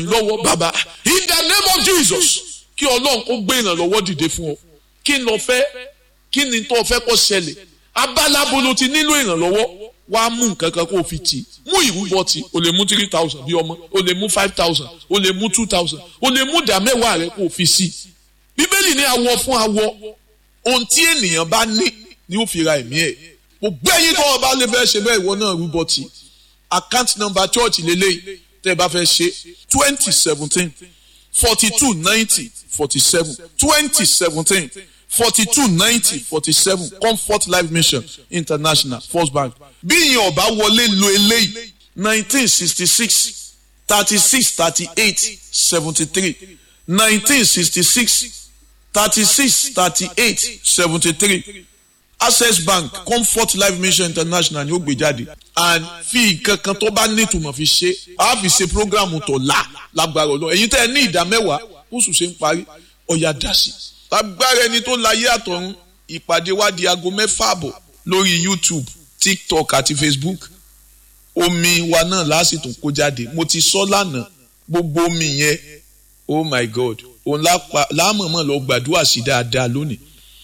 lọ́wọ́ bàbá in the name of Jesus kí ọlọ́run kó gbé ìrànlọ́wọ́ dìde fún ọ kí n lọ fẹ́ kí ni tó fẹ́ kó ṣẹlẹ̀ abálábo ló ti nílò ìrànlọ́wọ́ wàá mú nǹkan kan kó o fi tì í mú ìrúbọ tì o lè mú three thousand bí ọmọ o lè mú five thousand o lè mú two thousand o lè mú ìdá mẹ́wàá rẹ kó o fi sí i bíbélì ní awọ fún awọ ohun tí ènìyàn bá ní ni ó fi ra ẹ̀mí ẹ̀ gbogbo ẹ̀yin tó o bá lè fẹ́ ṣe bẹ́ẹ̀ ìwọ náà rúbọ tì account number church lélẹ́yìí tẹ́ ẹ bá fẹ́ ṣe twenty seventeen forty two ninety forty seven twenty seventeen forty two ninety forty seven comfort life mission international first bank bí ìyẹn ọba wọlé lo eléyìí nineteen sixty six thirty six thirty eight seventy three nineteen sixty six thirty six thirty eight seventy three access bank comfort life mission international ni ó gbé jáde and fi nǹkan kan tó bá nítumọ̀ fi ṣe a fi ṣe programu tó la lágbára ọlọ́run èyí tẹ́ ẹ ní ìdá mẹ́wàá oṣù ṣe ń parí ọ̀yà dà sí. lágbára ẹni tó láyé àtọ̀run ìpàdé wa di aago mẹ́fà àbọ̀ lórí youtube tiktok àti facebook omi wa náà lásìtò kó jáde mo ti sọ lánàá gbogbo omi yẹn oh my god òun láàmọ̀mọ̀ lọ gbàdúrà sí dáadáa lónìí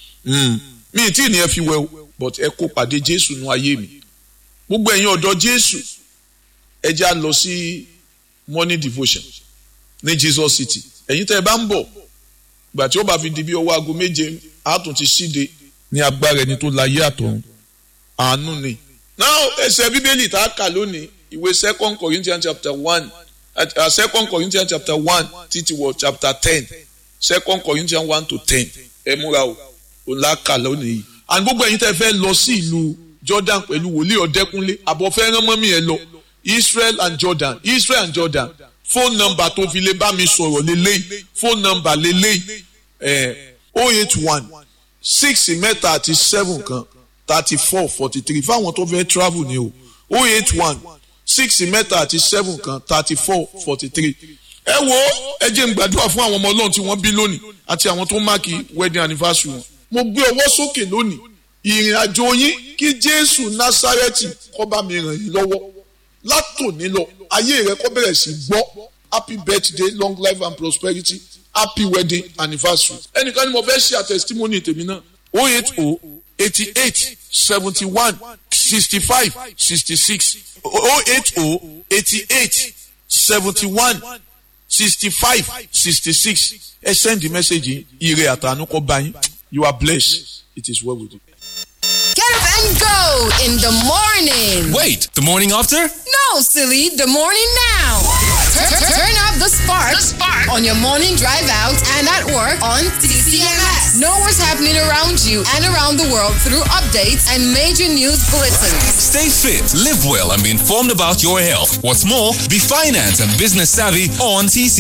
mi tí ì ní ẹ fi wẹ o but ẹ kó pàdé jésù nú ayé mi gbogbo ẹ̀yin ọ̀dọ́ jésù ẹ já lọ sí morning devotion ní jesus city ẹ̀yin tẹ́ ẹ bá ń bọ̀ ìgbà tí ó bá fi di bí ọwọ́ aago méje àtún ti síde ní agbára ẹni tó láyé àtọ̀run àánú ni. now ẹsẹ̀ bíbélì tá a kà lónìí ìwé second corinthians chapter one uh, second corinthians chapter one títí wọ chapter ten second corinthians one to ten ẹ múra o òun la kà lónìí yìí. and gbogbo ẹ̀yin tẹ́ fẹ́ lọ sí ìlú jordan pẹ̀lú wòlíì ọ̀dẹ́kúnlé àbọ̀ fẹ́ rán mọ́mí ẹ lọ israel and jordan israel and jordan phone number tó fi lè bá mi sọ̀rọ̀ lélẹ́yìí phone number lélẹ́yìí ẹ̀ oh eight one six mẹ́ta àti seven kan thirty four forty three fáwọn tó fẹ́ travel ni o oh eight one six mẹ́ta àti seven kan thirty four forty three ẹ wo ẹ jẹ́ n gbàdúrà fún àwọn ọmọ ọlọ́run tí wọ́n bí lónìí àti àwọn tó máàkì wedding anniversary wọn mo gbé ọwọ́ sókè lónìí ìrìn àjò yín kí jésù násárẹ́tì kó bá mi ràn yín lọ́wọ́ látòní lọ ayé rẹ kó bẹ̀rẹ̀ sí gbọ́ happy birthday long life and prosperity happy wedding anniversary. ẹnìkan ni mo fẹ́ ṣe àtẹ̀sítímọ́nì tèmi náà o eight o eighty eight seventy one sixty five sixty six o eight o eighty eight seventy one sixty five sixty six ẹ send the message ire àtànú kó bá yín you are blessed it is well with you. Get up and go in the morning. Wait, the morning after? No, silly, the morning now. Turn, turn- turn up the spark, the spark on your morning drive out and at work on CCMS. Know what's happening around you and around the world through updates and major news bulletins. Stay fit, live well, and be informed about your health. What's more, be finance and business savvy on TC.